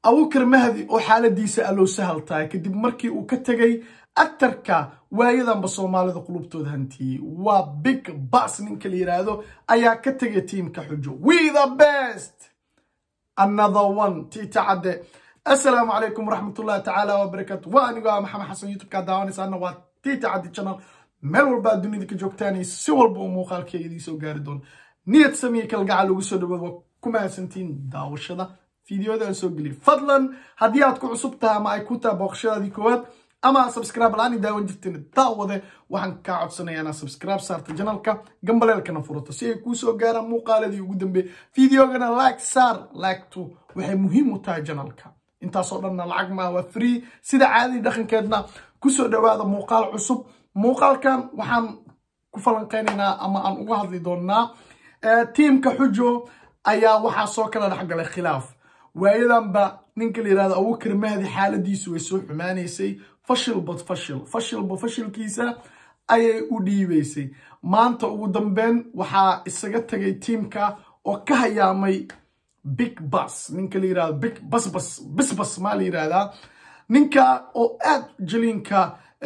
abukar mahdi oo xaaladiisa allow sahal tahay kadib markii uu ka tegay actarka waayadanba soomaalida qulubtooda hantiyey waa big bas ninka la yidhaahdo ayaa ka tegay tiimka xujo we the best another one tiita cadde assalaamu calaykum waraxmatullahi tacaala wabarakaatu waa anigoo ah maxamed xasan youtube-kaa daawanaysaana waa tiita cadde channel meel walba aad dunida ka joogtaan si walba uu muuqaalkeyga idii soo gaari doono niyad samiye kalgacal ugu soo dhawaad waa ku mahadsantiin daawashada fideoda aan soo geliyay fadlan haddii aad ku cusub tahay ama ay ku tahay booqashadaadii koowaad ama subscribe la-aan daawan jirteen daawade waxaan kaa codsanayaa inaad subscribe saarta janalka gambaleelkana furato si ay kuu soo gaaraan muuqaaladii ugu dambeeyay fideogana like saar like-tu waxay muhiim u tahay janalka intaasoo dhanna lacag maa waa free sida caadadii dhaqankeedna kusoo dhawaada muuqaal cusub muuqaalkan waxaan ku falanqeynaynaa ama aan uga hadli doonnaa tiimka xujo ayaa waxaa soo kala dhexgalay khilaaf waayadanba ninka la yidhahdo abukar mahdi xaaladiisu way soo xumaanaysay fashilbad fashil fashilba fashilkiisa ayay u dhiibaysay maanta ugu dambeyn waxaa isaga tagay tiimka oo ka hayaamay big bas ninka la yirahdo big basbas bisbas maa la yirahdaa ninka oo aad jaliinka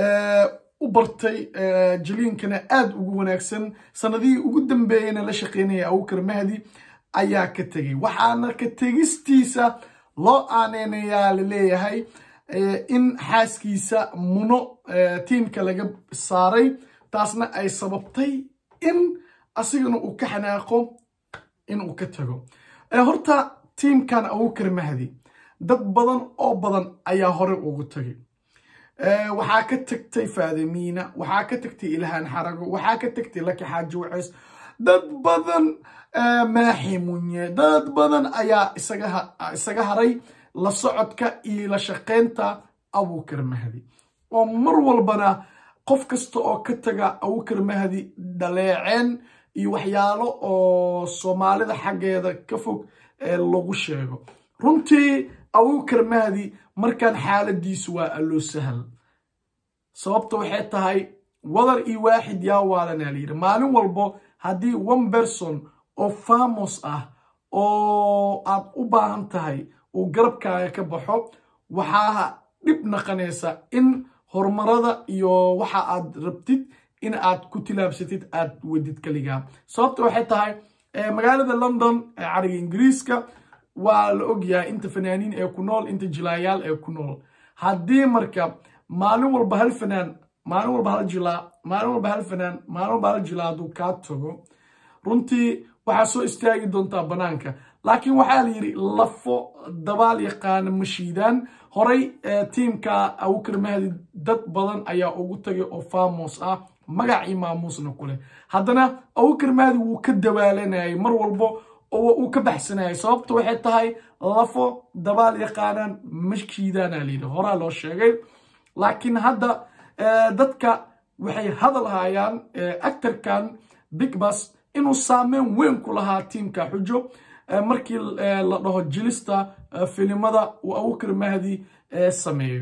u bartay jaliinkana aad ugu wanaagsan sanadihii ugu dambeeyeyna la shaqeynaya abukar mahdi ayaa ka tegay waxaana ka tegistiisa loo aaneynayaa laleeyahay in xaaskiisa muno tiimka laga saaray taasna ay sababtay in asigana uu ka xanaaqo in uu ka tago horta tiimkan abukar mahdi dad badan oo badan ayaa hore ugu tagay waxaa ka tagtay faadimiina waxaa ka tagtay ilhaan xarago waxaa ka tagtay laki xaaji waceys dad badan maaxi munye dad badan ayaa isaga haray la socodka iyo la shaqeynta abukar mahdi oo mar walbana qof kasta oo ka taga abukar mahdi dhaleeceen iyo waxyaalo oo soomaalida xaggeeda ka fog lagu sheego runtii abukar mahdi markaan xaaladiisu waa alloo sahal sababta waxay tahay wadar iyo waaxid yaa waalanaa layidhi maalin walbo haddii one person oo famos ah oo aad u baahan tahay uu garabkaaga ka baxo waxaa dhib naqanaysa in horumarada iyo waxa aad rabtid in aad ku tilaabsatid aad wadid kaligaa sababta waxay tahay magaalada london ee cariga ingiriiska waa la ogyahay inta fanaaniin ee ku nool inta jilaayaal ee ku nool haddii marka maalin walba hal fanaan maalin walba hal jilaa maalin walba hal fanaan maalin walba hal jilaa hadduu kaa tago runtii waxaa soo istaagi doontaa banaanka laakiin waxaa la yidhi lafo dabaal yaqaana ma shiidaan horay tiimka abukar mahdi dad badan ayaa ugu tagay oo famos ah magac iyo maamuusna ku leh haddana abukar mahdi wuu ka dawaalanayay mar walbo oo uu ka baxsanayay sababta waxay tahay lafo dabaal yaqaanaan ma shiidaana layidhi horaa loo sheegay laakiin hadda dadka waxay hadal hayaan actarkan big bas inuu saameyn weyn ku lahaa tiimka xujo markii la dhaho jilista filimada uu abukar mahdi sameeyo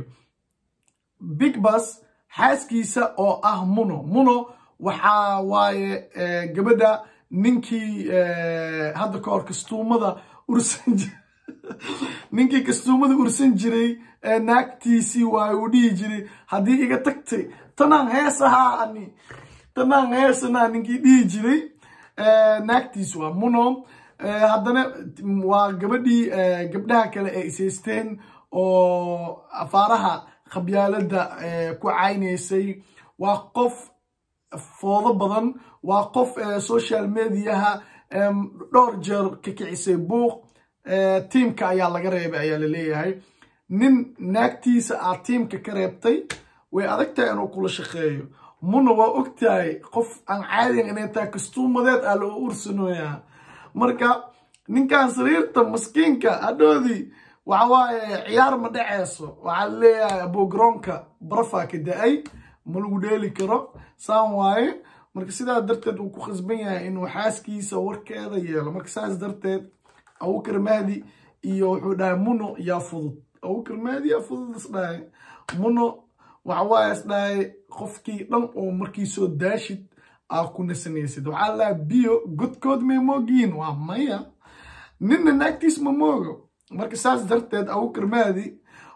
big bas xaaskiisa oo ah muno muno waxaa waaye gabadha ninkii hadda ka hor kastuumada ursan ninkii kastuumada ursan jiray naagtiisii waaye uu dhihi jiray haddii iga tagtay tanaan heesahaa ani tanaan heesanaa ninkii dhihi jiray naagtiis waa muno haddana waa gabadhii gabdhaha kale ee ishaysteen oo afaaraha khabyaalada ku caynaysay waa qof foodo badan waa qof social mediaha dhowr jeer ka kicisay buuq tiimka ayaa laga reebay ayaa laleeyahay nin naagtiisa aad tiimka ka reebtay way adagtahay inuu kula shaqeeyo muna waa ogtahay qof aan caadigan inay tahay kastuumadeed aa loo ursanoyaa marka ninkan sariirta maskiinka hadhoodii waxawaaye ciyaar ma dhaceyso waxaa laleeyahay abogaroonka barafaa ka da-ay ma lagu dheeli karo saan waaye marka sidaa darteed uu ku khasban yahay inuu xaaskiisa warkeeda yeelo marka saas darteed abukar mahdi iyo wuxuu dhahay muno yaa fudud abukar mahdi yaa fudud isdhahay muno waxawaaye isdhahay qofkii dhan oo markii soo daashid aa ku nasanaysid waxaa laa biyo godkood may moogiin waa maya ninna naagtiis ma moogo marka saas darteed abukar mahdi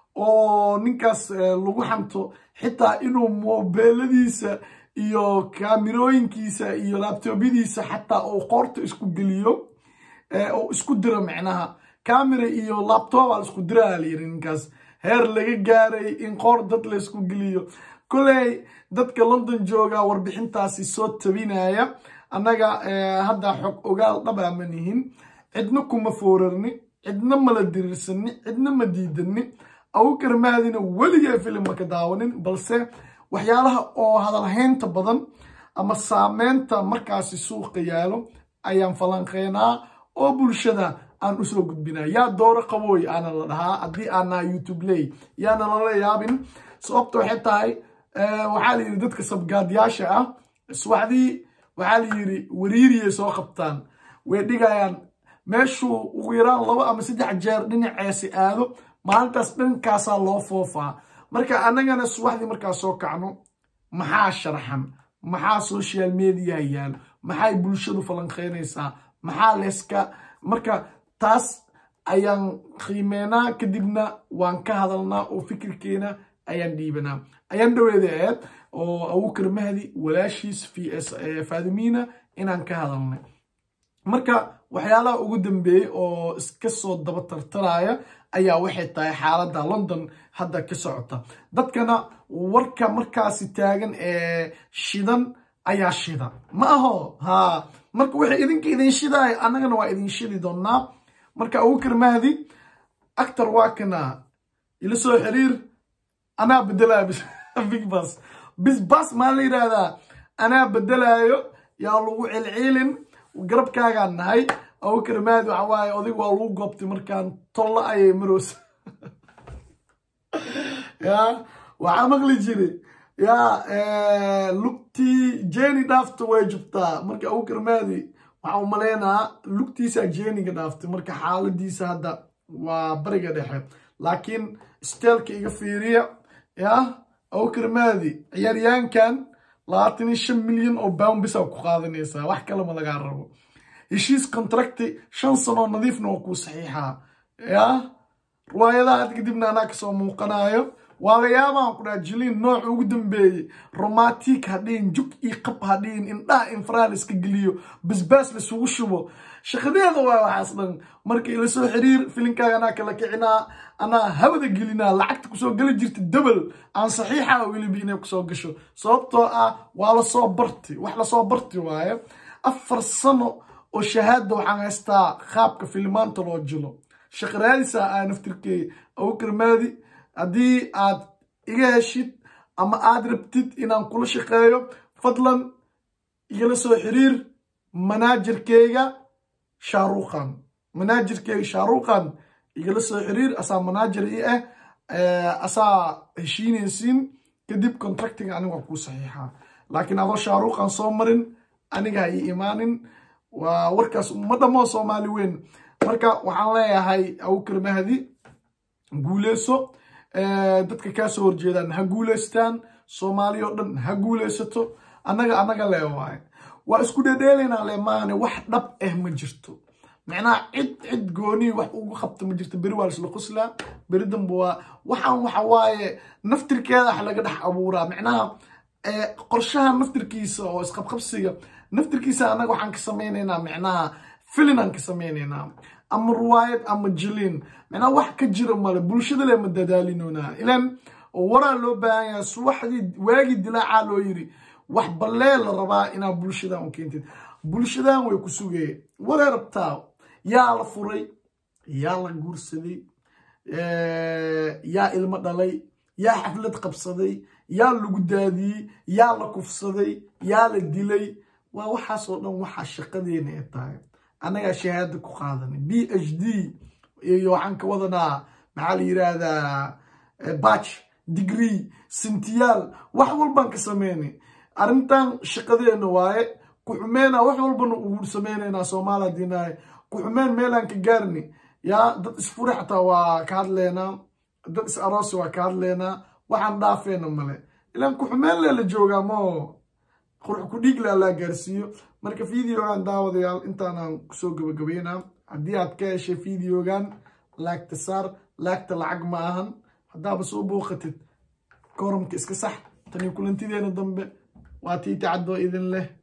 oo ninkaas lagu xanto xitaa inuu moobeeladiisa iyo kaamirooyinkiisa iyo laabtoobyadiisa xataa uu qoorta isku geliyo oo isku diro micnaha camera iyo labtoba la isku diraa layiri ninkaas heer laga gaaray in qoor dad la isku geliyo koley dadka london jooga warbixintaasi soo tabinaya annaga hadda xog ogaal dhaba ma nihin cidna kuma foorarni cidna mala diriirsani cidna ma diidani abukar mahdina weligee filim ma ka daawanin balse waxyaalaha oo hadalhaynta badan ama saameynta markaasi suuqa yaalo ayaan falanqeynaa oo bulshada aan usoo gudbinaa yaa dooro qabooy aana la dhahaa haddii aanaa youtube ley yaana lala yaabin sababta waxay tahay waxaa la yidhi dadka sabgaadyaasha ah iswaxdii waxaa la yidhi wariiriyay soo qabtaan way dhigayaan meeshuu ugu yaraan laba ama saddex jeer dhinaceesi aado maalintaas dhankaasaa loo foofaa marka annagana subaxdii markaa soo kacno maxaa sharxan maxaa social mediaha yaalo maxay bulshadu falanqeynaysaa maxaa leeska marka taas ayaan qiimeynaa kadibna waan ka hadalnaa oo fikirkeena ayaan dhiibanaa ayaan dhaweeda aheed oo abukar mahdi walaashiis faadimiina inaan ka hadalnay marka waxyaalaha ugu dambeeyey oo iska soo daba tartaraya ayaa waxay tahay xaaladda london hadda ka socota dadkana warka markaasi taagan ee shidan ayaa shida ma aho ha marka waxay idinka idin shidaay annagana waa idin shidi doonnaa marka abukar mahdi actor waa kana ila soo xiriir anaa bedelaya big bas bis bas maa la yidhaahdaa anaa bedelaayo yaa lagu celciilin garabkaagaan nahay abukar mahdi waxa waaye odig waa lagu goobtay markaan tolla ayay maroosa ya waxaa maqli jiri ya lugtii jeni dhaafta way jubtaa marka abukar mahdi waxaa u maleynahaa lugtiisaa jeniga dhaaftay marka xaaladiisa hadda waa bariga dhexe laakiin steelka iga fiiriya ya abukar mahdi ciyaaryaankan labaatan iyo shan milyan oo bound bisaa ku qaadanaysaa wax kalema lagaa rabo heshiis contracti shan sanoo nadiifna waa kuu saxiixaa ya riwaayadaha had kadibna anaa kasoo muuqanayo waa la yaabaan ku dhaha jiliin nooca ugu dambeeyey romantic hadhihin jug iyo qab hadhihin indhaha infraa la iska geliyo basbaas laisugu shubo shaqadeeda waa waxaas dhan marka ila soo xiriir filinkaaga anaa kala kicinaa anaa hawada gelinaa lacagta kusoo geli jirta dabel aan saxiixa weliba inay kusoo gasho sababtoo ah waa lasoo barti wax lasoo barti waaye afar sano oo shahaada waxaan haystaa qaabka filimaanta loo jilo shaqaraadisa aa naftirkeey abukar maadi haddii aad iga heshid ama aad rabtid inaan kula shaqeeyo fadlan igala soo xiriir manaajerkeyga shaaruqan manaajerkeyga shaaruqan igala soo xiriir asaa manaajer i ah asaa heshiinaysiin kadib contractiga aniga waa kuu saxiixaa laakiin adoo shaaruqan soo marin aniga ha ii imaanin waa warkaas ma dhammoo soomaali weyn marka waxaan leeyahay abukar mahdi guuleyso dadka kaa soo horjeedaan ha guuleystaan soomaali oo dhan ha guuleysato annaga annaga lee waaye waa isku dhedheelaynaa le maane wax dhab ah ma jirto macnaha cid cid goonii wax ugu qabta ma jirto beri waa laisla qoslaa beri dambe waa waxaan waxa waaye naftirkeeda wax laga dhex abuuraa macnaha qorshaha naftirkiisa oo isqabqabsiga naftirkiisa annaga waxaan ka samaynaynaa macnaha filinaan ka samaynaynaa ama ruwaayad ama jiliin macnaha wax ka jira male bulshada le ma dadaalinoonaa ilaan waraa loo baahan yahay subaxdii waagii dilaacaa loo yiri wax ballee la rabaa inaa bulshadan u keentid bulshadan way ku sugayeen waray rabtaa yaa la furay yaa la guursaday yaa ilmo dhalay yaa xaflad qabsaday yaa lagu daadiyey yaa la kufsaday yaa la dilay waa waxaasoo dhan waxaa shaqadeena ee tahay annagaa shahaada ku qaadanay b h d iyo waxaan ka wadanaa maxaa la yiraahdaa batch degree sintiyaal wax walbaan ka sameynay arrintan shaqadeena waaye ku-xumeyna wax walbana ugu sameynaynaa soomaaliya diinahay ku-xumeen meelaan ka gaarni yaa dad isfuri xataa waa ka hadleynaa dad is aroosi waa ka hadleynaa waxaan dhaafeena male ilaan ku-xumeen lee la joogaa moo qurux ku dhiig le allaa gaarsiiyo marka videogan daawadayaal intaanaan kusoo gabagabeynaa haddii aad ka heshay videogan laagta saar laagta lacag ma ahan haddaaba soo booqatid koramka iska sax tani kulantideena dambe waa tiiti cadoo idin leh